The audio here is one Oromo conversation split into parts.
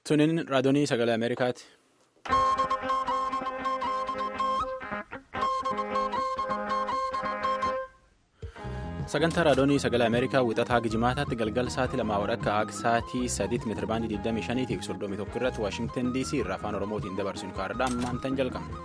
Tuniin raadiyoonii sagalee Ameerikaati. Sagantaa raadiyoonii sagalee Ameerikaa wixataa Gijimaataatti galgal sa'aatii lamaa walakkaa akka sa'aatii sadiitti meetirabaandii 25 fi 31 irratti Waashingtan DC irraa afaan Oromootiin dabarsinu kaardhaa ammaantan jalqabna.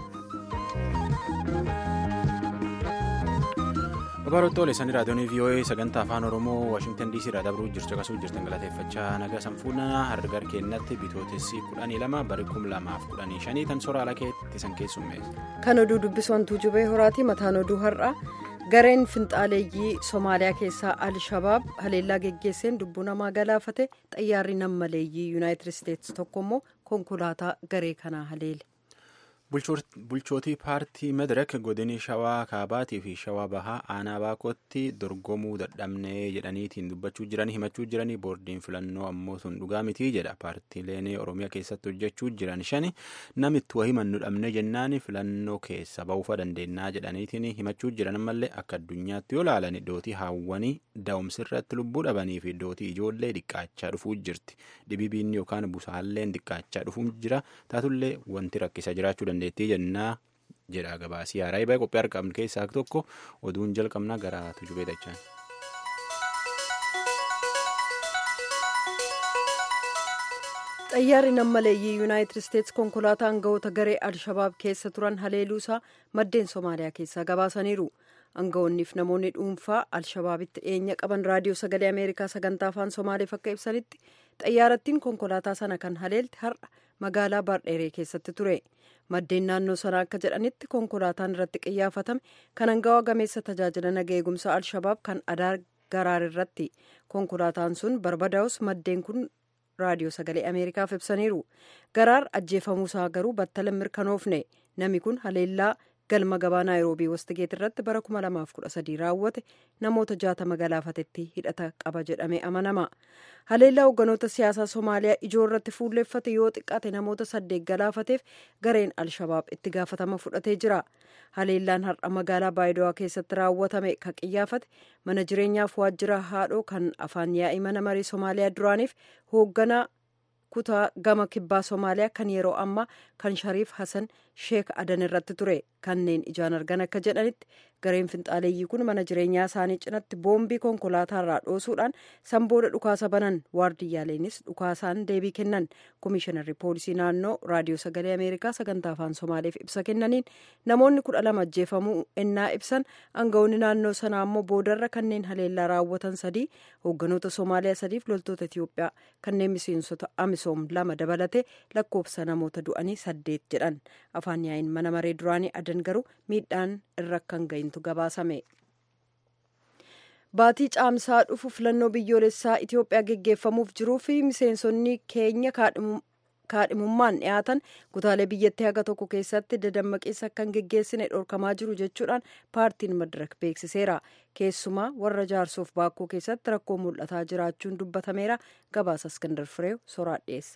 Babaarottoo Oleessanii raadiyoonii VOA sagantaa afaan Oromoo Waashingtan DC irraa dabruu jirtu akkasuma jirtan galateeffachaa nagaa sanfuuna hargar keenyatti bitootessi kudhanii lama bari kum lamaaf kudhanii shanii tan soraa ala keetti san keessummeessa. Kan oduu dubbisoontuu jubee horaati mataan oduu har'a gareen finxaaleeyyii Somaaliyaa keessaa Al-Shabaab haleellaa geggeesseen lubbuu namaa galaafate xayyaarri nammaleeyyii Yuunaayitid Isteetsi tokko immoo konkolaataa garee kanaa haleele. bulchootii paartii madirak godinii shawaa kaabaatii fi shawaa bahaa aanaa baakootti dorgomuu dadhabnee jedhaniitiin dubbachuu jiranii himachuu jiranii boordiin filannoo ammoo sun dhugaa mitii jedha paartiileen oromiyaa keessatti hojjechuu jiran shani namitti wahii mannu dhabne jennaan filannoo keessa ba'uufa dandeenyaa jedhaniitiin himachuu jiran ammallee akka addunyaatti yoo laalan dootii haawwanii daa'umsirratti lubbuu dhabanii fi dootii ijoollee dhiqqaachaa dhufuu jirti dhibibiin yookaan busaalleen dhiqqaachaa dhufuu jira taatullee wanti rakkisa jiraachuu danda'a. dandeettii jennaa jedha gabaasii haaraa baay'ee qophii argamu keessaa tokko oduun jalqabnaa gara tujubee dachaan. xayyaarri nammaleeyyii yuunaayitid isteetsi konkolaataa aangawoota garee al-shabaab keessa turan haleeluusaa maddeen soomaaliyaa keessaa gabaasaniiru aangawoonniif namoonni dhuunfaa al-shabaabitti dhiyeenya qaban raadiyoo sagalee ameerikaa sagantaa afaan soomaaliif akka ibsanitti xayyaarattiin konkolaataa sana kan haleelte har'a magaalaa baardheeree keessatti ture maddeen naannoo sanaa akka jedhanitti konkolaataan irratti qiyyaafatame kan aangawaa gameessa tajaajila naga eegumsaa al-shabaab kan adaar garaar irratti konkolaataan sun barbadaa'us maddeen kun raadiyoo sagalee ameerikaaf ibsaniiru garaar ajjeefamuusaa garuu battala mirkanoofne namni kun haleellaa galma gabaa naayiroobii wastigeet irratti bara 2013 raawwate namoota jaatama galaafatetti hidhata qaba jedhamee amanama haleellaa hoogganoota siyaasaa soomaaliyaa ijoo irratti fuulleeffate yoo xiqqaate namoota saddeet galaafateef gareen al-shabaab itti gaafatama fudhatee jira haleellaan har'a magaalaa baayidawaa keessatti raawwatame kan qiyyaafate mana jireenyaaf waajjira haadhoo kan afaan yaa'ii mana marii soomaaliyaa duraaniif hoogganaa kutaa gama kibbaa soomaaliyaa kan yeroo ammaa kan shariif hasan sheek adan irratti ture kanneen ijaan argan akka jedhanitti gareen finxaaleeyyii kun mana jireenyaa isaanii cinatti boombii konkolaataarraa dhoosuudhaan sanbooda dhukaasa banan waardiyyaaleenis dhukaasaan deebii kennan komishinarri poolisii naannoo raadiyoo sagalee ameerikaa sagantaa afaan soomaaliif ibsa kennaniin namoonni kudha lama ajjeefamuu ennaa ibsan aangawoonni naannoo sanaa ammoo boodarra kanneen haleellaa raawwatan sadii hoogganoota soomaaliyaa sadiif loltoota itiyoophiyaa kanneen miseensota amisoom lama dabalate lakkoofsa namoota du'anii saddeet jedhan afaan yaa'iin mana maree duraanii adan garuu miidhaan irra kan ga'intu gabaasame. baatii caamsaa dhufu filannoo biyyoolessaa itiyoophiyaa geggeeffamuuf jiruu fi miseensonni keenya kaadhimummaan dhiyaatan kutaalee biyyattii haga tokko keessatti dadammaqiinsa akka hin geggeessine dhorkamaa jiru jechuudhaan paartiin madirak beeksiseera keessumaa warra jaarsoof baakkoo keessatti rakkoo mul'ataa jiraachuun dubbatameera gabaasa iskandar fireew soraa dhiyeessa.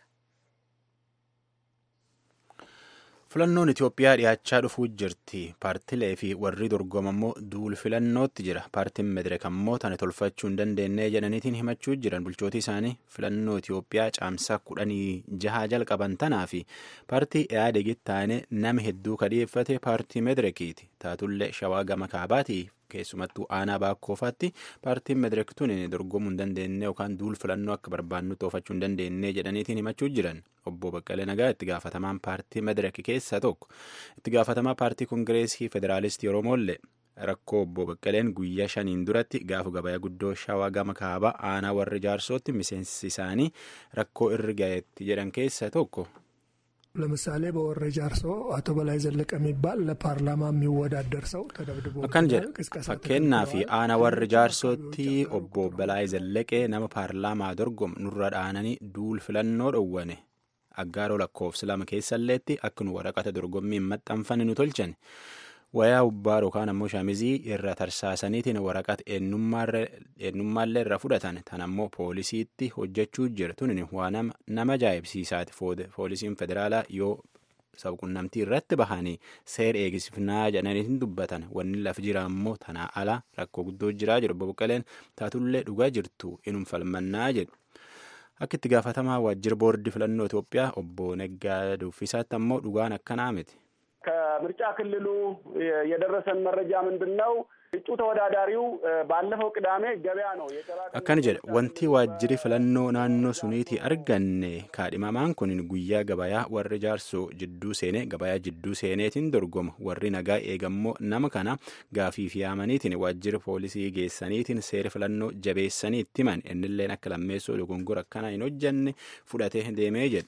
filannoon itiyoophiyaa dhiyaachaa dhufuu jirti paartilee fi warri dorgomammoo duul filannootti jira paartiin madirak ammoo tana tolfachuu hin dandeenye jedhaniitiin himachuu jiran bulchootii isaanii filannoo itiyoophiyaa caamsaa kudhanii jaha jalqaban tanaa fi paartii yaadegitti taane nama hedduu kadhiyeeffate paartii madirakiiti taatullee shawaa gama kaabaatii keessumattuu aanaa baakkoofaatti paartiin madirak tun dorgomuu hin dandeenye yookaan duul filannoo akka barbaannu toofachuu hin dandeenye jedhaniitiin himachuu jiran obbo Baqqalee Nagaa itti gaafatamaan paartii madirak keessaa tokko itti gaafatamaa paartii kongireesii federaalistii Oromoollee rakkoo obbo Baqqaleen guyyaa shaniin duratti gaafa gabayaa guddoo shawaa gama kaabaa aanaa warri jaarsootti miseensi isaanii rakkoo irra ga'eetti jedhan keessaa tokko. ለምሳሌ በወረ ጃርሶ አቶ በላይ ዘለቀ የሚባል ለፓርላማ የሚወዳደር ሰው ተደብድቦ akkan jedha fakkeenyaa fi aanaa warri jaarsootti obbo Balaay Zallaqee nama paarlaamaa dorgomu nurra dhaananii duul filannoo dhowwane aggaaroo lakkoofsa lama keessalleetti akka nu waraqata dorgommii hin maxxanfanne nu tolchan wayaa ubbaa yookaan ammoo shaamizii irra tarsaasaniitiin waraqata eenyummaallee irra fudhatan tan ammoo poolisiitti hojjechuu jira tun waa nama ajaa'ibsiisaati poolisiin federaalaa yoo sabquunnamtii irratti bahanii seera eegsifnaa jedhaniitiin dubbatan wanni laf jira ammoo tanaa ala rakkoo guddoo jiraa jedhu obbo Baqqaleen taatullee dhugaa jirtu inum falmannaa jedhu. akka itti gaafatamaa waajjira boordii filannoo Itoophiyaa obbo Neggaa Duffisaatti ammoo dhugaan akkanaa miti. ከምርጫ ክልሉ የደረሰን መረጃ ምንድን ነው? እጩ ተወዳዳሪው ባለፈው ቅዳሜ ገበያ ነው akkana jedha wanti waajjiri filannoo naannoo suniitii arganne kaadhimamaan kun guyyaa gabayaa warri jaarsoo jidduu seenee gabayaa jidduu seeneetiin dorgoma warri nagaa eegammoo nama kana gaafiif yaamaniitiin waajjira poolisii geessaniitiin seera filannoo jabeessanii itti himan innilleen akka lammeessoo dogongora akkana hin hojjanne fudhatee deemee jedha.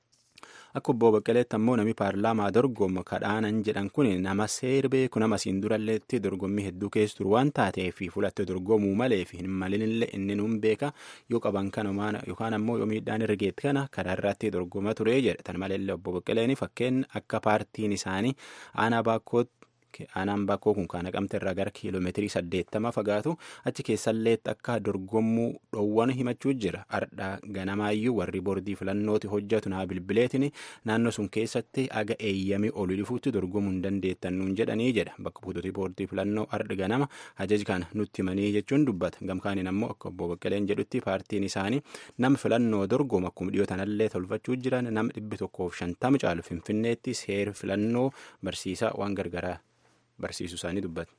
akka obbo Baqqaleetti ammoo namni paarlaamaa dorgomu kadhaanan jedhan kun nama seera beeku nama siin duralleetti dorgommii hedduu keessa turu waan taateef fulatte dorgomuu malee fi hin malinillee inni nuun beeka yoo qaban kana yookaan ammoo yoo miidhaan irra geetti kana karaa irratti dorgoma ture jedha tan maleellee obbo Baqqaleen fakkeen akka paartiin isaanii aanaa baakkootti. aanaan bakkoo kun kan naqamte irraa gara kiiloomeetirii saddeettama fagaatu achi keessalleetti akka dorgommuu dhoowwan himachuu jira ardhaa ganamaayyuu warri boordii filannooti hojjetu naa bilbileetiin naannoo sun keessatti aga eeyyamii olii dhufuutti dorgomuu hin dandeettan nuun jedhanii jedha bakka buutootii boordii filannoo ardhi ganama ajaji kana nutti himanii jechuun dubbata gamkaaniin ammoo akka obbo Baqqaleen jedhutti paartiin isaanii nama filannoo dorgoma akkuma dhiyootanallee tolfachuu jiran nama dhibbi tokkoof shantama caalu finfinneetti seera filannoo barsiisaa waan gargaraa. barsiisu isaanii dubbata.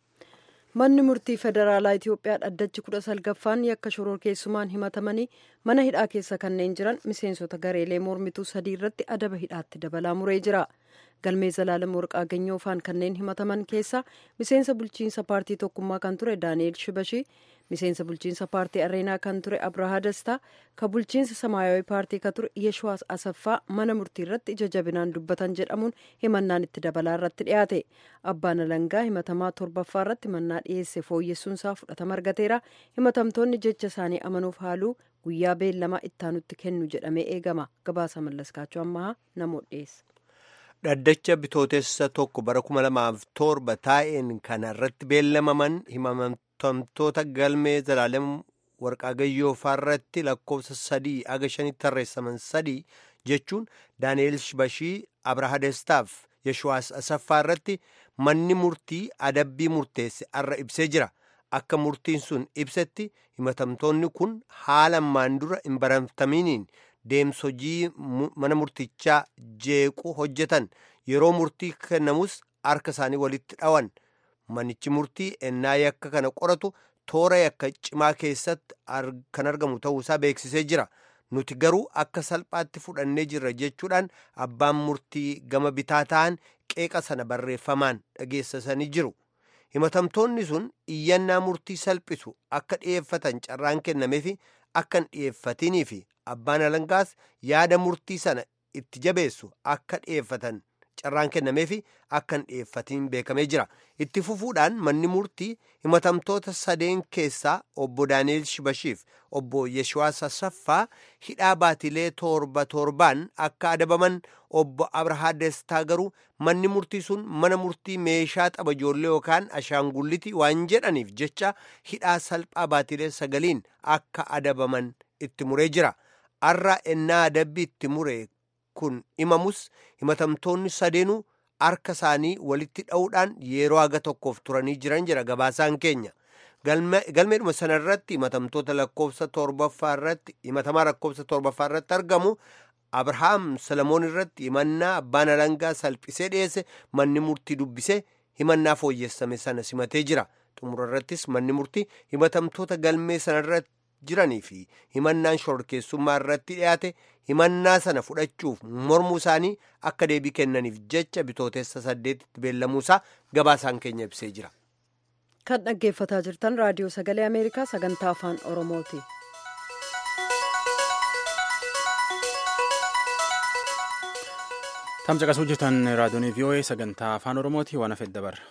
manni murtii federaalaa itiyoophiyaa dhaddachi kudha salgaffaan yakka shororkeessumaan himatamanii mana hidhaa keessa kanneen jiran miseensota gareelee mormituu sadii irratti adaba hidhaatti dabalaa muree jira galmee zalaalam warqaa ganyoofaan kanneen himataman keessaa miseensa bulchiinsa paartii tokkummaa kan ture daani'el shibashii miseensa bulchiinsa paartii areenaa kan ture abrahaa dastaa ka bulchiinsa samaayawii paartii ka ture yeshuwaas asaffaa mana murtii irratti ija jabinaan dubbatan jedhamuun himannaan itti dabalaa irratti dhiyaate abbaan alangaa himatamaa torbaffaa irratti mannaa dhiyeesse fooyyessuunsaa fudhatama argateera himatamtoonni jecha isaanii amanuuf haaluu guyyaa beellamaa ittaanutti kennu jedhamee eegama gabaasa mallaskaachuu ammaa namoota dhiyeessa. dhaddacha bitootessa tokko bara kuma lamaaf torba taa'een kana irratti beellamaman himatamtoota galmee zalaalem warqaagayyoo irratti lakkoofsa sadii aga shanitti tarreessaman sadii jechuun daani'el shibashii abraha destaaf yeshuwaas asaffaa irratti manni murtii adabbii murteesse arra ibsee jira akka murtiin sun ibsetti himatamtoonni kun haala ammaan dura hin baramtaminiin deemsa hojii mana murtichaa jeequ hojjetan yeroo murtii kennamus harka isaanii walitti dhawan manichi murtii ennaa yakka kana qoratu toora yakka cimaa keessatti kan argamu ta'uusaa beeksisee jira nuti garuu akka salphaatti fudhannee jirra jechuudhaan abbaan murtii gama bitaa ta'an qeeqa sana barreeffamaan dhageessisanii jiru himatamtoonni sun iyyannaa murtii salphisu akka dhi'eeffatan carraan kennameefi akka hin dhi'eeffatiniif abbaan alangaas yaada murtii sana itti jabeessu akka dhi'eeffatan carraan kennameefi akka hin dhi'eeffatiin beekamee jira itti fufuudhaan manni murtii himatamtoota sadeen keessaa obbo daani'el shibashiif obbo yeshuwaas asaffaa hidhaa baatilee torba torbaan akka adabaman obbo abrahaa destaa garuu manni murtii sun mana murtii meeshaa tapha ijoollee yookaan ashaangulliti waan jedhaniif jecha hidhaa salphaa baatilee sagaliin akka adabaman itti muree jira arra ennaa adabbii itti mure kun himamus himatamtoonni sadeenuu harka isaanii walitti dha'uudhaan yeroo haga tokkoof turanii jiran jira gabaasaan keenya galmeedhuma sana irratti himatamtoota lakkoofsa torbaffaa irratti himatamaa lakkoofsa torbaffaa irratti argamu abrahaam salamoon irratti himannaa abbaan alangaa salphisee dhiyeesse manni murtii dubbisee himannaa fooyyessame sana simatee jira xumura irrattis manni murtii himatamtoota galmee sana irratti jiranii fi himannaan shororkeessummaa irratti dhiyaate himannaa sana fudhachuuf mormuu isaanii akka deebii kennaniif jecha bitootessa saddeetitti beellamuusaa gabaasaan keenya ibsee jira. kan dhaggeeffataa jirtan raadiyoo sagalee ameerikaa sagantaa afaan oromooti. tamcaqasuu jirtan raadiyoon vii'oo'ee sagantaa afaan oromooti waan hafedda barra.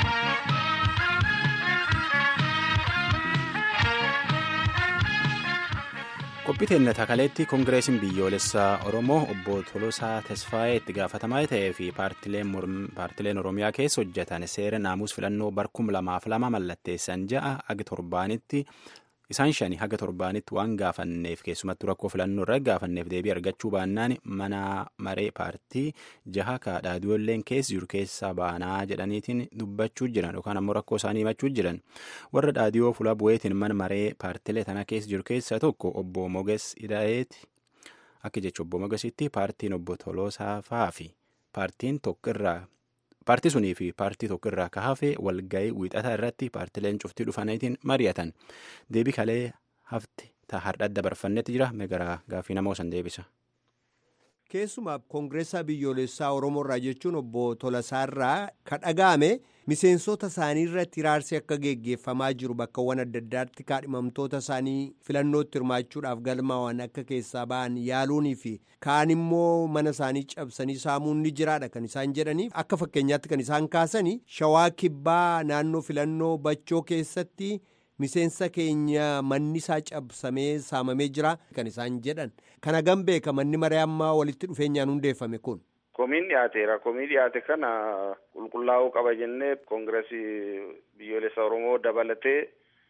qophii teennata kaleetti koongireesiin biyyoolessaa oromoo obbo Tolosaa Tesfaayee itti gaafatamaa ta'ee fi paartileen oromiyaa keessa hojjetan seera naamus filannoo barkum lamaaf lama mallatteessan ja'a agi torbaanitti isaan shani haga torbaanitti waan gaafanneef keessumattuu rakkoo filannoo irra gaafanneef deebii argachuu baannaan mana maree paartii jaha kaadhaadiyoolleen keessa jiru keessaa baanaa jedhaniitiin dubbachuu jiran yookaan ammoo rakkoo isaanii himachuu jiran warra dhaadiyoo fuula bu'eetiin mana maree paartilee tana keessa jiru keessaa tokko obbo Moges Ida'eeti akka jecha obbo Mogesitti paartiin obbo Toloosaa fa'aa fi paartiin tokko irraa paartii sunii fi paartii tokko irraa ka hafe walga'ii wiixataa irratti paartileen cuftii dhufaniitiin mari'atan deebii kalee hafte ta hardha dabarfannetti jira megaraa gaafii namoo san deebisa. keessumaa koongireessaa biyyoolessaa oromoo irraa jechuun obbo Tolasaarraa ka dhaga'ame miseensota isaanii irratti hiraarsi akka geggeeffamaa jiru bakkawwan adda addaatti kaadhimamtoota isaanii filannootti hirmaachuudhaaf galmaawwan akka keessaa ba'an yaaluunii fi kaan immoo mana isaanii cabsanii saamuun ni jiraadha kan isaan jedhaniif akka fakkeenyaatti kan isaan kaasanii shawaa kibbaa naannoo filannoo bachoo keessatti. miseensa keenya manni isaa cabsamee saamamee jira kan isaan jedhan kana gan beeka manni maree ammaa walitti dhufeenyaan hundeeffame kun. Komiin dhiyaateera. Komii dhiyaate kana qulqullaa'uu qaba jennee koongireesii biyyoolessa Oromoo dabalatee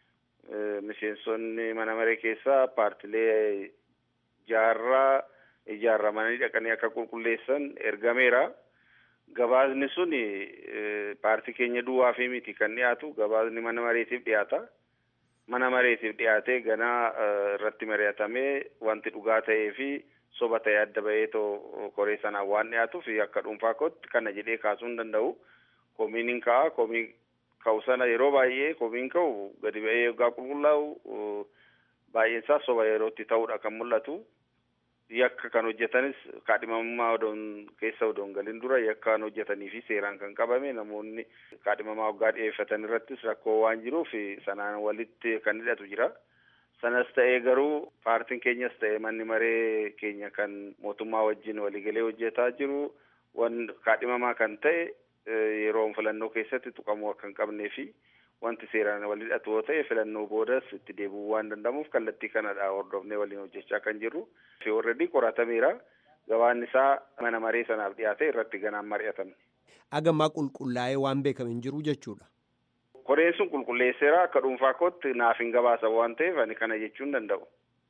miseensonni mana maree keessaa paartilee jaarraa ijaarramanii dhaqanii akka qulqulleessan ergameera. Gabaasni sun paartii keenya duwwaa fi miti kan dhiyaatu gabaasni mana mareetiif dhiyaata. Mana mareetiif dhiyaatee ganaa irratti mari'atamee wanti dhugaa ta'ee fi soba ta'ee adda bahee too koree sanaan waan dhiyaatuuf akka dhuunfaa kootti kana jedhee kaasuu hin danda'u. Komiin hin ka'a. Komii ka'u sana yeroo baay'ee komiin ka'u gadi ba'ee yoggaa qulqullaa'u baay'een isaa soba yerootti ta'uudha kan mul'atu. yakka kan hojjetanis kaadhimamummaa odoon keessa odoon galin dura yakka kan hojjetanii fi seeraan kan qabame namoonni kaadhimamaa waggaa dhiyeeffatan irrattis rakkoo waan jiruuf sanaan walitti kan hidhatu jira. Sanas ta'ee garuu paartiin keenyas ta'ee manni maree keenya kan mootummaa wajjin waliigalee hojjetaa jiru wan kaadhimamaa kan ta'e yeroo filannoo keessatti tuqamuu akka hin qabnee fi wanti seeraan wal hidhatu yoo ta'e filannoo boodas itti deebi'uu waan danda'amuuf kallattii kanadha hordofnee waliin hojjechaa kan jirru. Fi warreedii qoratameera. Gabaan isaa mana maree sanaaf dhiyaate irratti ganaan mari'atame. Agammaa qulqullaa'ee waan beekame hin jiru jechuudha. Koreen sun qulqulleesseera akka dhuunfaa kootti naaf hin gabaasan waan ta'eef ani kana jechuu hin danda'u.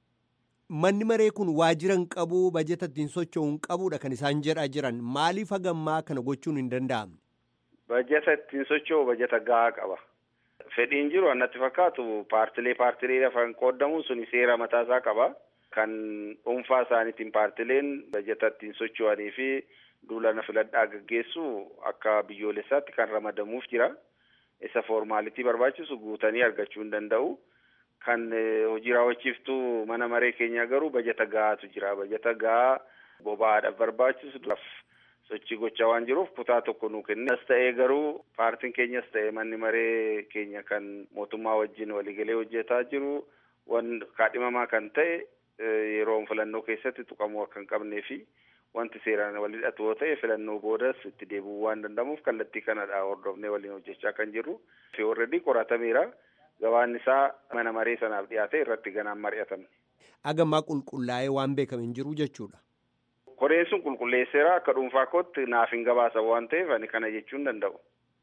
Manni maree kun waajjira hin qabu bajeta ittiin socho'u hin qabudha kan isaan jedhaa jiran maaliif hagammaa kana gochuun hin danda'amne? Bajeta ittiin socho'u bajeta gahaa qaba. Fedhiin jiru annatti fakkaatu paartilee paartilee lafaan qoodamuun suni seera mataasaa qaba. Kan dhuunfaa isaaniitiin paartileen bajeta ittiin socho'anii fi duulana filadhaa gaggeessu akka biyyoolessaatti kan ramadamuuf jira. Isa foormaalitii barbaachisu guutanii argachuu hin danda'u. Kan hojii raawwachiiftuu mana maree keenyaa garuu bajeta gahaatu jira. Bajeta gahaa boba'aadhaaf barbaachisu sochii gochaa waan jiruuf kutaa tokko nuu kenne. As ta'ee garuu paartiin keenyas ta'ee manni maree keenya kan mootummaa wajjin waliigalee hojjetaa jiru wan kaadhimamaa kan ta'e yeroo filannoo keessatti tuqamuu akka hin qabnee fi wanti seeraan wal hidhatu yoo ta'e filannoo boodas itti deebi'uu waan danda'amuuf kallattii kanadha hordofnee waliin hojjechaa kan jirru. Fi warreedii qoratameera. Gabaan isaa mana maree sanaaf dhiyaate irratti ganaan mari'atame. Agammaa qulqullaa'ee waan beekame hin jiru jechuudha. Koreen sun qulqulleesseera akka dhuunfaa kootti naaf hin gabaasan waan ta'eef ani kana jechuu hin danda'u.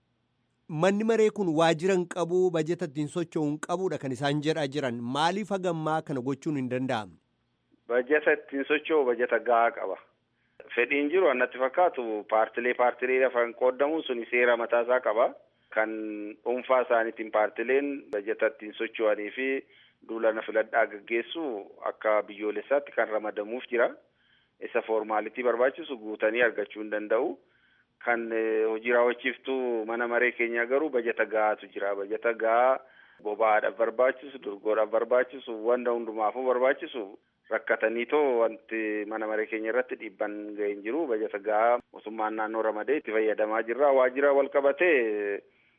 Manni maree kun waajjira hin qabu bajeta ittiin socho'u hin qabudha kan isaan jedhaa jiran maaliif hagammaa kana gochuun hin danda'amne? Bajeta ittiin socho'u bajeta gahaa qaba. Fedhiin jiru annatti fakkaatu paartilee paartilee lafaan qoodamuun suni seera mataasaa qaba. Kan dhuunfaa isaaniitiin paartileen bajeta ittiin socho'anii fi duulana filadhaa gaggeessu akka biyyoolessaatti kan ramadamuuf jira. Isa foormaalitii barbaachisu guutanii argachuu hin danda'u. Kan hojii raawwachiiftuu mana maree keenyaa garuu bajeta gahaatu jira. Bajeta gahaa boba'aadhaaf barbaachisu, dorgoodhaaf barbaachisu, wanta hundumaafuu barbaachisu rakkatanii too wanti mana maree keenya irratti dhiibban ga'ee hin jiru. Bajeta gahaa mootummaan naannoo ramadee itti fayyadamaa jirra. Waajjira wal qabatee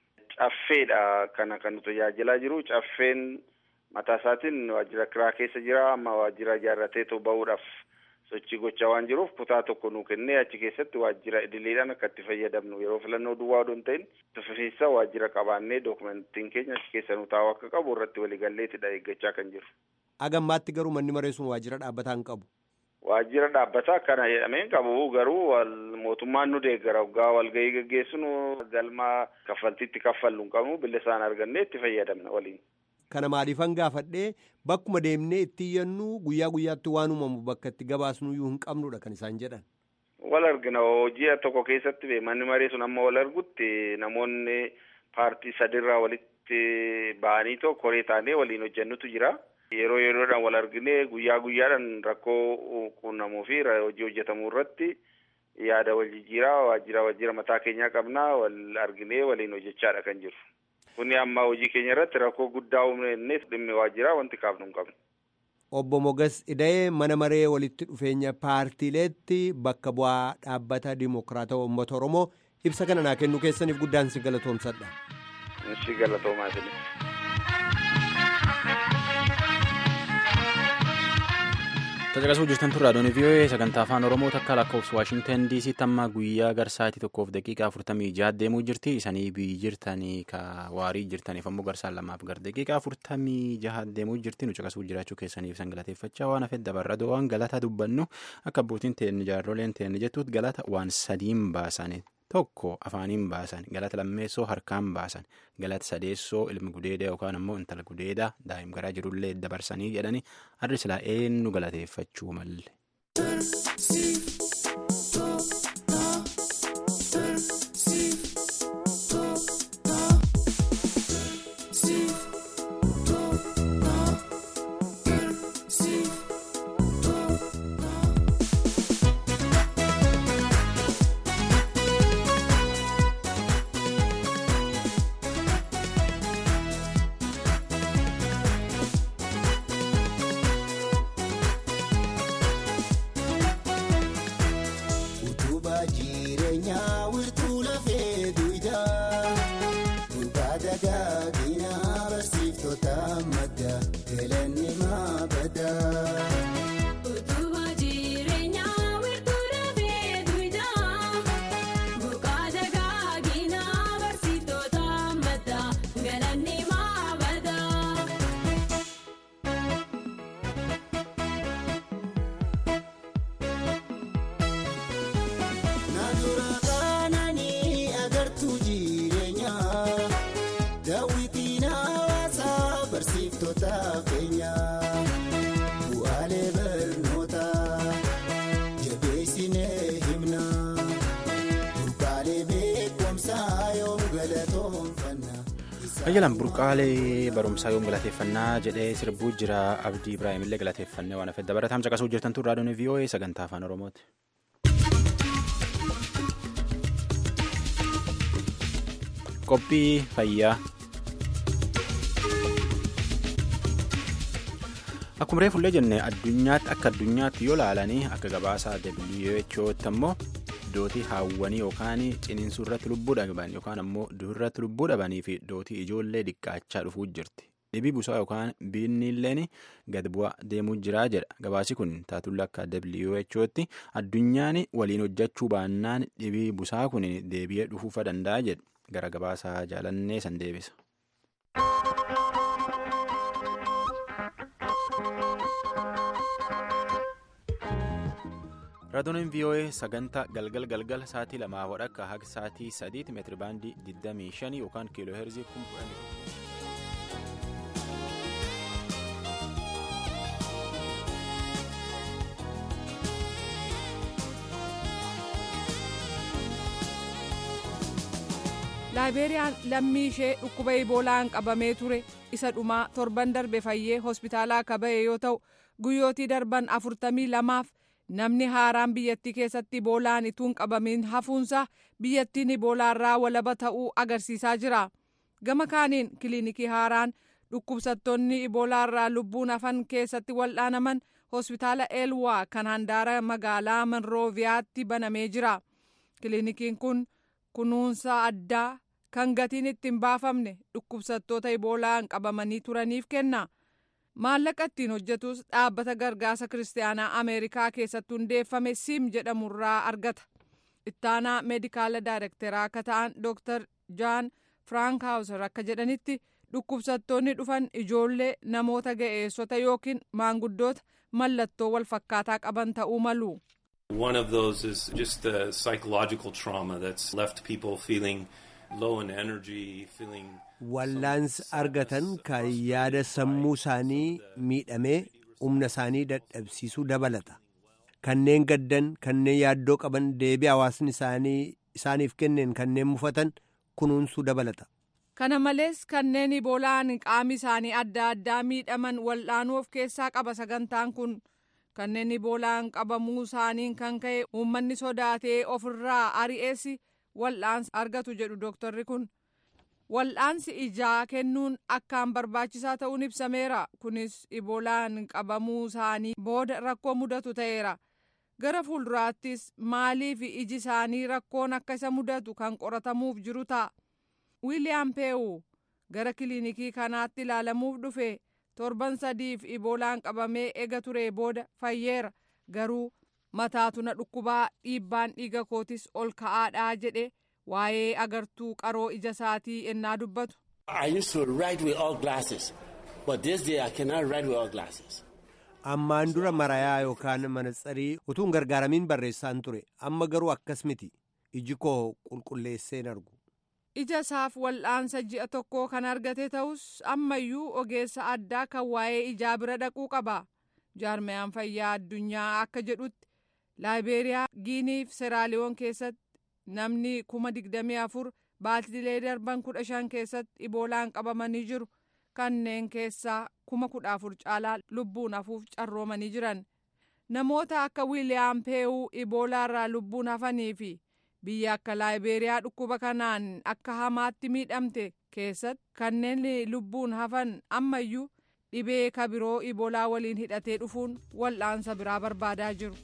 caffeedha kana kan nu tajaajilaa jiru. Caffeen mataa isaatiin waajjira kiraa keessa jira. Amma waajjira ijaarratee too ba'uudhaaf sochii gochaa waan jiruuf kutaa tokko nuu kennee achi keessatti waajjira idileedhaan akka itti fayyadamnu yeroo filannoo duwwaa odoo hin ta'in tuffisiisa waajjira qabaannee dookumentiin keenya achi keessa nu taa'u akka qabu irratti waliigalleetidha eeggachaa kan jiru. Agammaatti garuu manni maree sun waajjira dhaabbataa hin qabu. Waajjira dhaabbataa kana jedhamee hin qabu garuu mootummaan nu deeggara waggaa walgahii gaggeessinu galma kaffaltiitti kaffallu hin qabnu bilisaan argannee itti fayyadamna waliin. kana maaliifan gaafadhee bakkuma deemnee itti iyyannu guyyaa guyyaatti waan uumamu bakka itti gabaasnuyyuu hin qabnudha kan isaan jedhan. Wal argina hojii tokko keessatti manni maree sun amma wal argutti namoonni paartii sadirraa walitti ba'anii tokko koree taanee waliin hojjennutu jira. Yeroo yeroodhaan wal arginee guyyaa guyyaadhaan rakkoo quunnamuu fi hojii hojjetamuu irratti yaada wal jijjiiraa waajjira waajjira mataa keenyaa qabnaa wal arginee waliin hojjechaadha kan jiru. Kuni amma hojii keenya irratti rakkoo guddaa uumne dhimmi waajjiraa wanti kaafnu hin qabnu. Obbo Mogas Ida'ee mana maree walitti dhufeenya paartiileetti bakka bu'aa dhaabbata Dimookiraatawaa Uummata Oromoo ibsa kana naa kennuu keessaniif guddaan si galatoomsadha. Si galatoomaa Tajaajila jirtan turraa doonii vii'oo'ee sagantaa afaan oromoo takka lakkoofsa waashingtan dc tamma guyyaa garsaatii tokkoof daqiiqaa afurtamii jaha deemuu jirti isanii biyyi jirtanii ka waarii jirtaniif ammoo garsaan lamaaf gar daqiiqaa afurtamii jaha deemuu jirti nu caqasuu jiraachuu keessaniif san galateeffachaa waan hafee dabarra waan galata dubbannu akka abbootiin teenni jaarroleen teenni jettuut galata waan sadiin baasanii tokko afaaniin baasan galata lammeessoo harkaan baasan galata sadeessoo ilmi gudeedaa yookaan ammoo intala gudeedaa daa'im garaa jirullee dabarsanii jedhanii harri silaa eenyu galateeffachuu malle. Ayyalan burqaalee barumsaa yoom galateeffannaa jedhee sirbuu jira abdii ibraahimillee galateeffannee waan hafedha barataan caqasuu jirtan turraa doonii vii'oo'ee sagantaa afaan oromooti. Qophii fayyaa. Akkuma reefullee jenne addunyaatti akka addunyaatti yoo laalanii akka gabaasaa WHO'tti ammoo dootii haawwanii yookaan ciniinsuu irratti lubbuu dhaban yookaan ammoo durirratti lubbuu dhabanii fi dootii ijoollee dhiqqaachaa dhufuu jirti. Dhibii busaa yookaan biinniilleen gad bu'aa deemuu jiraa jedha. Gabaasi kun taatulla akka WHO'tti addunyaan waliin hojjechuu baannaan dhibii busaa kun deebi'ee dhufuufa danda'a jedha. Gara gabaasaa jaalannee san deebisa. raadiyoonin vii'oo'ee sagantaa galgal galgal sa'aatii lamaa wadhakka haga sa'aatii sadiitti meetiri baandii 25 yookaan kiiloo heerzii 10,000. laayibeeriyaan lammii ishee dhukkuba iboolaan qabamee ture isa dhumaa torban darbe fayyee hospitaalaa akka ba'e yoo ta'u guyyootii darban afurtamii lamaaf namni haaraan biyyattii keessatti iboolaan ituun qabamiin hafuunsa biyyattiin iboolaarraa walaba ta'uu agarsiisaa jira gama kaaniin kiliinikii haaraan dhukkubsattoonni iboolaarraa lubbuun hafan keessatti wal'aanaman hospitaala eelwaa kan handaara magaalaa monrooviyaatti banamee jira kiliinikiin kun kunuunsa addaa kan gatiin ittiin baafamne dhukkubsattoota iboolaan qabamanii turaniif kenna. maallaqa ittiin hojjetus dhaabbata gargaarsa kiristaanaa ameerikaa keessatti hundeeffame sim jedhamurraa argata ittaanaa meedikaala daayirekteraa akka ta'an dooktar jaan firaankaawusar akka jedhanitti dhukkubsattoonni dhufan ijoollee namoota ga'eessota yookiin maanguddoota mallattoo wal fakkaataa qaban ta'uu malu. One of those is just the psychological trauma that's left people feeling wallaansi argatan kan yaada sammuu isaanii miidhamee humna isaanii dadhabsiisuu dabalata kanneen gaddan kanneen yaaddoo qaban deebii hawaasni isaanii isaaniif kenneen kanneen mufatan kunuunsuu dabalata. kana malees kanneen iboolaan qaami isaanii adda addaa miidhaman wal'aanuu of keessaa qaba sagantaan kun kanneen iboolaan qabamuu isaaniin kan ka'e uummanni sodaatee ofirraa ari'ees wal'aansa argatu jedhu dooktarri kun wal'aansi ijaa kennuun akkaan barbaachisaa ta'uun ibsameera kunis iboolaan qabamuu isaanii booda rakkoo mudatu ta'eera gara fuulduraattis maaliif iji isaanii rakkoon akka isa mudatu kan qoratamuuf jiru ta'a. wiiliyaam peewu gara kiliinikii kanaatti ilaalamuuf dhufe torban sadiif iboolaan qabamee ega ture booda fayyeera garuu mataatu na dhukkubaa dhiibbaan dhiiga kootis ol ka'aadhaa jedhe waa'ee agartuu qaroo ija isaatii ennaa dubbatu. ammaan dura marayaa yookaan manatsarii utuun gargaaramiin barreessaan ture amma garuu akkas miti iji koo qulqulleesseen argu. ija isaaf wal'aansa ji'a tokkoo kan argate ta'us ammayyuu ogeessa addaa kan waa'ee ijaa bira dhaquu qaba jaarmayaan fayyaa addunyaa akka jedhutti laayibeeriyaa giiniif seraaliyoon keessatti namni kuma digdamii afur baatilee darban kudha shan keessatti iboolaan qabamanii jiru kanneen keessaa kuma kudha afur caalaa lubbuun hafuuf carroomanii jiran namoota akka wiiliyaam peewuu iboolaarraa lubbuun hafanii fi biyya akka laayibeeriyaa dhukkuba kanaan akka hamaatti miidhamte keessatti kanneen lubbuun hafan ammayyuu dhibee kabiroo iboolaa waliin hidhatee dhufuun wal'aansa biraa barbaadaa jiru.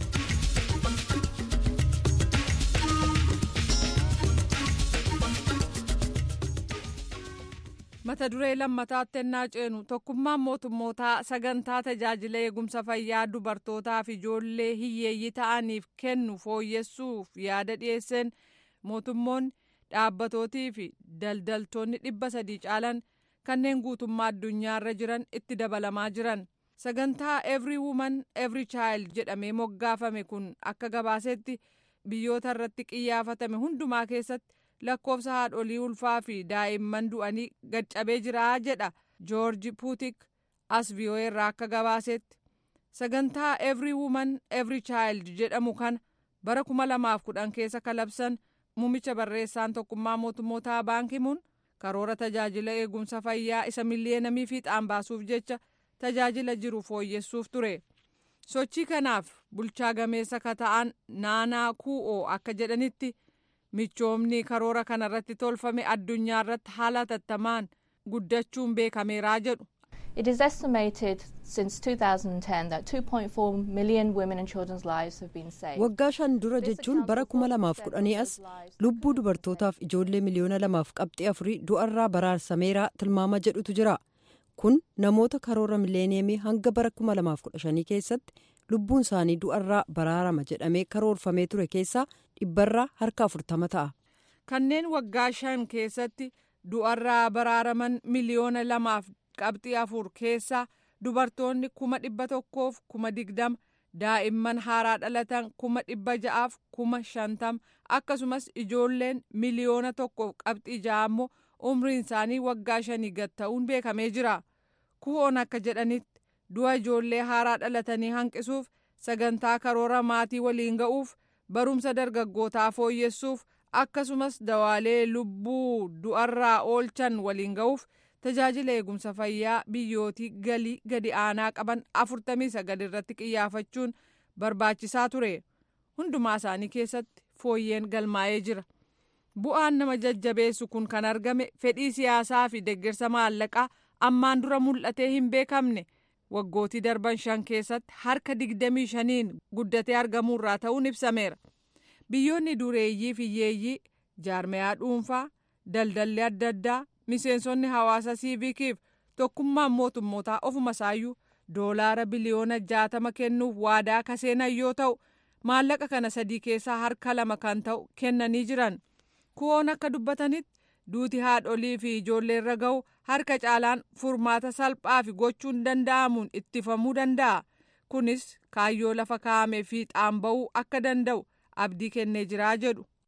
mata duree lammataatti ennaa ceenu tokkummaan mootummootaa sagantaa tajaajila eegumsa fayyaa dubartootaa fi ijoollee hiyyeeyyii ta'aniif kennu fooyyessuuf yaada dhiyeesseen mootummoonni dhaabbatootii fi daldaltoonni dhibba sadii caalan kanneen guutummaa addunyaarra jiran itti dabalamaa jiran sagantaa every woman every child jedhamee moggaafame kun akka gabaasetti biyyoota irratti qiyyaafatame hundumaa keessatti. lakkoofsa haadholii ulfaa fi daa'imman du'anii gaccabee jira jedha joorji puutik as vi'oo'ee irraa akka gabaasetti sagantaa every woman every child jedhamu kana bara kuma lamaaf kudhan keessa kalabsan muumicha barreessaan tokkummaa mootummootaa baankimuun karoora tajaajila eegumsa fayyaa isa miliyeenamii fiixaan baasuuf jecha tajaajila jiru fooyyessuuf ture sochii kanaaf bulchaa gameessa ka ta'an naanaa kuu'oo akka jedhanitti. michoomni karoora kanarratti tolfame addunyaa irratti haala tattamaan guddachuun beekameeraa jedhu. It is estimated since 2010 that 2.4 million women and children's lives have been saved. Waggaa shan dura jechuun bara kuma lamaaf kudhanii as lubbuu dubartootaaf ijoollee miliyoona lamaaf qabxii afurii du'arraa baraarsameeraa tilmaama jedhutu jira. Kun namoota karoora mileeniyemii hanga bara kuma lamaaf kudha shanii keessatti lubbuun isaanii du'arraa baraarama jedhamee karoorfamee ture keessaa dhibbarraa harka afurtama ta'a. Kanneen waggaa shan keessatti du'arraa baraaraman miliyoona lamaaf qabxii afur keessaa dubartoonni kuma dhibba tokkoof kuma digdama daa'imman haaraa dhalatan kuma dhibba ja'aaf kuma shantama akkasumas ijoolleen miliyoona tokkoof qabxii ja'a immoo umriin isaanii waggaa shanii gad ta'uun beekamee jira. ku'oon akka jedhanitti du'a ijoollee haaraa dhalatanii hanqisuuf sagantaa karoora maatii waliin ga'uuf barumsa dargaggootaa fooyyessuuf akkasumas dawaalee lubbuu du'arraa oolchan waliin ga'uuf tajaajila eegumsa fayyaa biyyootii galii gadi aanaa qaban afurtamii sagal irratti qiyyaafachuun barbaachisaa ture hundumaa isaanii keessatti fooyyeen galmaa'ee jira bu'aan nama jajjabeessu kun kan argame fedhii siyaasaa fi deeggarsa maallaqaa ammaan dura mul'atee hin beekamne waggootii darban shan keessatti harka digdamii shaniin guddatee argamuurraa ta'uun ibsameera biyyoonni dureeyyii fi hiyyeeyyii jaarmayaa dhuunfaa daldalli adda addaa miseensonni hawaasa siivikiif tokkummaan mootummootaa ofuma isaayyuu doolaara biliyoona jaatama kennuuf waadaa kaseenan yoo ta'u maallaqa kana sadii keessaa harka lama kan ta'u kennanii jiran ku'oon akka dubbatanitti duuti haadholii fi ijoolleerra ga'u harka caalaan furmaata salphaa fi gochuun danda'amuun ittifamuu danda'a kunis kaayyoo lafa kaa'ame fiixaan ba'uu akka danda'u abdii kennee jiraa jedhu.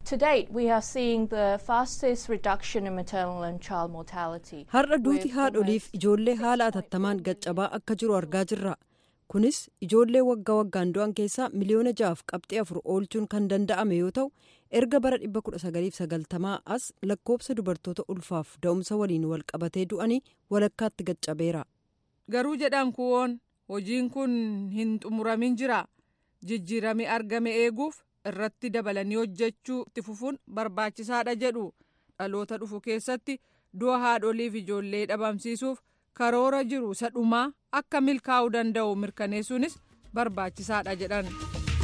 To date, we are seeing the fastest reduction in maternal and child mortality. Har'a duuti haadholiif ijoollee haala atattamaan gaccabaa akka jiru argaa jirra. Kunis ijoollee waggaa waggaan du'an keessaa miliyoona ja'aaf qabxii afur oolchuun kan danda'ame yoo ta'u erga bara 1990 as lakkoobsa dubartoota ulfaaf da'umsa waliin wal qabatee du'anii walakkaatti gaccabeera. Garuu jedhan kuwoon hojiin kun hin xumuramin jira. Jijjiirami argame eeguuf irratti dabalanii hojjechuu itti fufuun barbaachisaadha jedhu dhaloota dhufu keessatti du'a haadholiif ijoollee dhabamsiisuuf karoora jiru isa dhumaa akka milkaa'uu danda'u mirkaneessuunis barbaachisaadha jedhan.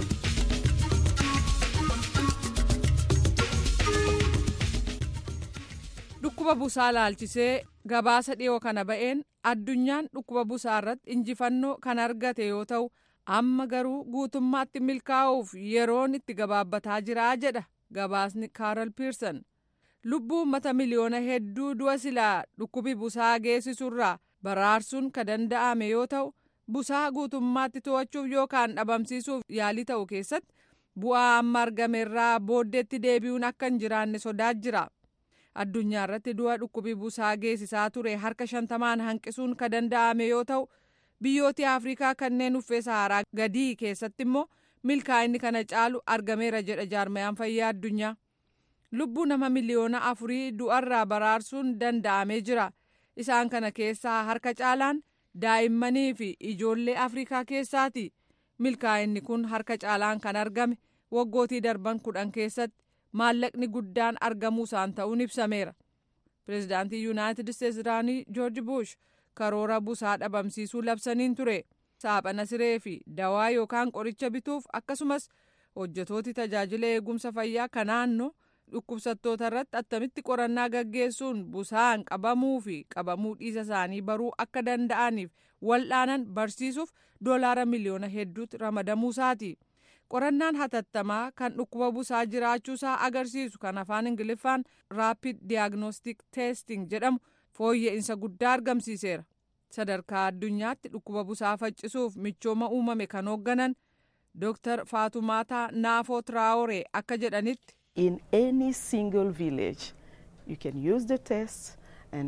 dhukkuba busaa laalchisee gabaasa dhiyoo kana ba'een addunyaan dhukkuba busaa irratti injifannoo kan argate yoo ta'u. amma garuu guutummaatti milkaa'uuf yeroon itti gabaabbataa jira jedha gabaasni kaaral piirsan lubbuu uummata miliyoona hedduu du'a silaa dhukkubi busaa geessisurraa baraarsuun ka danda'ame yoo ta'u busaa guutummaatti to'achuuf yookaan dhabamsiisuuf yaalii ta'u keessatti bu'aa amma argamerraa booddeetti deebi'uun akka hin jiraanne sodaa jira addunyaa irratti du'a dhukkubi busaa geessisaa ture harka shantamaan hanqisuun ka danda'ame yoo ta'u. biyyooti afrikaa kanneen uffee saharaa gadii keessatti immoo milkaa'inni kana caalu argameera jedha jaarmayaan fayyaa addunyaa lubbuu nama miliyoona afurii du'arraa baraarsuun danda'amee jira isaan kana keessaa harka caalaan daa'immanii fi ijoollee afrikaa keessaati milkaa'inni kun harka caalaan kan argame waggootii darban kudhan keessatti maallaqni guddaan argamuusaan ta'uun ibsameera pireezidaantii yuunaayitid isteetsi duraanii joorji buush karoora busaa dhabamsiisuu labsaniin ture saaphana siree fi dawaa yookaan qoricha bituuf akkasumas hojjetooti tajaajila eegumsa fayyaa kan naannoo dhukkubsattoota irratti attamitti qorannaa gaggeessuun busaan qabamuu fi qabamuu dhiisa isaanii baruu akka danda'aniif wal'aanan barsiisuuf doolaara miliyoona hedduutti ramadamuusaati. qorannaan hatattamaa kan dhukkuba busaa jiraachuusaa agarsiisu kan afaan ingiliffaan raapid diagnostic testing jedhamu fooyya'insa guddaa argamsiiseera sadarkaa addunyaatti dhukkuba busaa faccisuuf michooma uumame kan hoogganan dooktar faatumaataa naafoo tiraawore akka jedhanitti. in any single village you can use the test.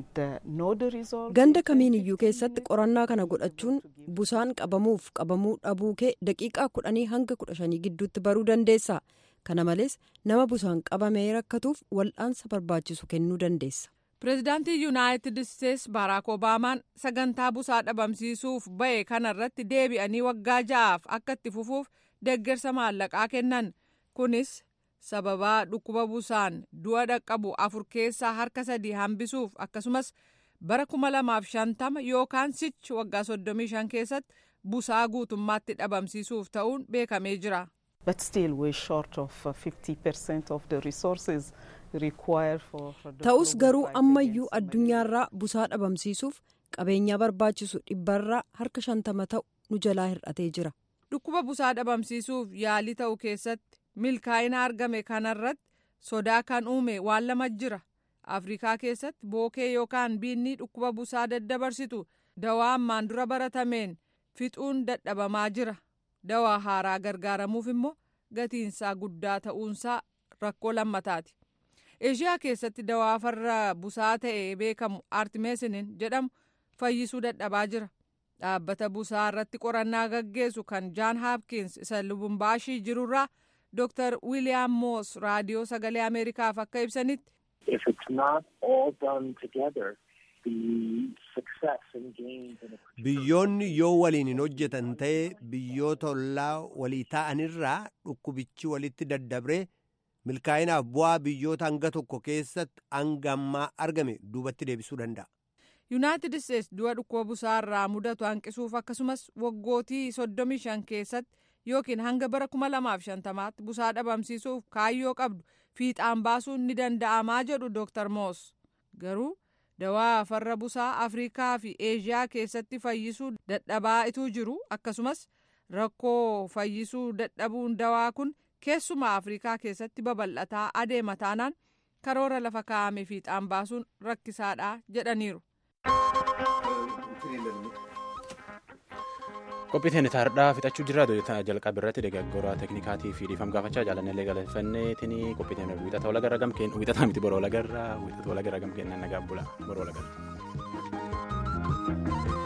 ganda kamiin iyyuu keessatti qorannaa kana godhachuun busaan qabamuuf qabamuu dhabuu kee daqiiqaa kudhanii hanga kudha shanii gidduutti baruu dandeessa kana malees nama busaan qabamee rakkatuuf wal'aansa barbaachisu kennuu dandeessa. pireezidaantii yuunaayitid isteetsi baaraak obaamaan sagantaa busaa dhabamsiisuuf ba'e kanarratti deebi'anii waggaa ja'aaf akka itti fufuuf deeggarsa maallaqaa kennan kunis. sababaa dhukkuba busaan du'a dhaqqabu afur keessaa harka sadii hambisuuf akkasumas bara kuma lamaaf shantama yookaan sichi waggaa soddomii shan keessatti busaa guutummaatti dhabamsiisuuf ta'uun beekamee jira. ta'us garuu ammayyuu addunyaarraa busaa dhabamsiisuuf qabeenyaa barbaachisu dhibbarraa harka shantama ta'u nu jalaa hir'atee jira. dhukkuba busaa dhabamsiisuuf yaalii ta'u keessatti. milkaa'ina argame kanarratti sodaa kan uume waan lama jira afrikaa keessatti bookee yookaan biinni dhukkuba busaa daddabarsitu dawaa ammaan dura baratameen fixuun dadhabamaa jira dawaa haaraa gargaaramuuf immoo gatiinsaa guddaa ta'uunsaa rakkoo lammataati eeshiyaa keessatti dawaa farra busaa ta'e beekamu artimeesinin jedhamu fayyisuu dadhabaa jira dhaabbata busaa irratti qorannaa gaggeessu kan jaan haapkins isa lubumbaashii jirurraa. Dr. William Moss raadiyoo sagalee Ameerikaaf akka ibsanitti. Biyyoonni yoo waliin hin hojjetan ta'e biyyoota ollaa walii ta'anirraa dhukkubichi walitti daddabree milkaa'inaaf bu'aa biyyoota hanga tokko keessatti hanga ammaa argame duubatti deebisuu danda'a. Yuunaayitid Isteetsi du'a dhukkuba busaa irraa mudatu hanqisuuf akkasumas waggootii soddomii shan keessatti. yookiin hanga bara kuma lamaaf shantamaatti busaa dhabamsiisuuf kaayyoo qabdu fiixaan baasuun ni danda'amaa jedhu dooktar moos garuu dawaa farra busaa afrikaa fi eeshiyaa keessatti fayyisuu dadhabaa ituu jiru akkasumas rakkoo fayyisuu dadhabuun dawaa kun keessumaa afrikaa keessatti babal'ataa adeema taanaan karoora lafa kaa'ame fiixaan baasuun rakkisaadha jedhaniiru. Qophiiteen taardhaa fixachuu jirra jalqaba irratti deeggarsa teeknikaatii fi dhiifama gaafachaa jaalannee galateeffanneetiin qophiiteen wixata wal agarra gamkeen wixata miti boroo wal agarra wixata wal agarra gamkeen nagaa bula boroo wal agarra.